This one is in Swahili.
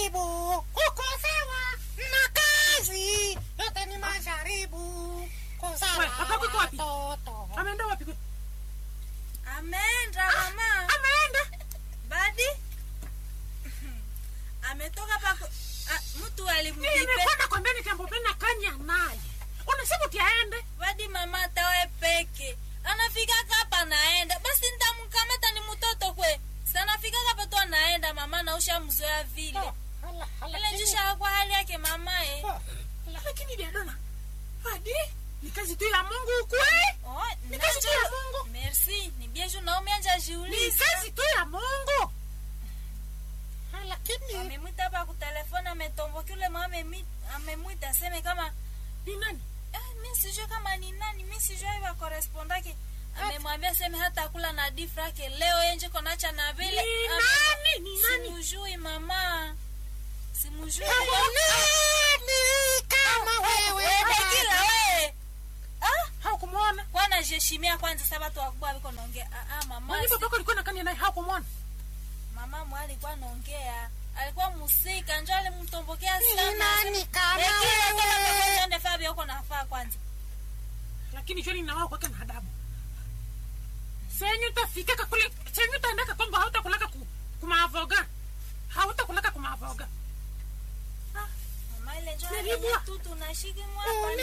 majaribu, kukosewa na kazi, yote ni majaribu, kuzaa Wewe, papa yuko wapi? watoto. ameenda wapi kwe? ameenda mama ameenda badi ametoka pako ah, mtu alimdipe nimekwenda kwambia nitambopena kanya naye unasema utiaende badi mama atawe peke anafikaka hapa naenda basi ntamkamata ni mtoto kwe sanafikaka hapa tu anaenda mama nausha mzoea vile Hala, hala, ile lakini- njisha kwa hali yake mama eh. Oh, lakini diadona hadi ni kazi tu ya mungu ukwe Oh, Ni kazi tu ya nacho- Mungu. merci ni bieju naomi anja ni jiuliza kazi tu ya mungu hala, lakini amemwita hapa kutelefoni ametomboki ule mama amemi- amemwita aseme kama ni nani ah, mi sijui kama ni nani mi sijui aiwa korespondake amemwambia seme hata kula na difrake leo yenje konacha na vile ni Ame- nani ni nani simujui mama simujui nani kama wewe kila we ah, haukumwona kwana jeshimia kwanza sa batu wakubwa viko naongea ah, ah, mama mwalimu pako alikuwa nakania naye haukumwona mama mwa alikuwa naongea alikuwa musika njo alimtombokea Ni sana nani kama Lekila wewe? fabia huko nafaa kwanza lakini joni nawao kwake na adabu senyu tafikaka kule senyu taendaka kwamba hautakulaka ku, kumaavoga hautakulaka kumaavoga mama ile njo Nilibwa. tu tunashiki Uni- mwapa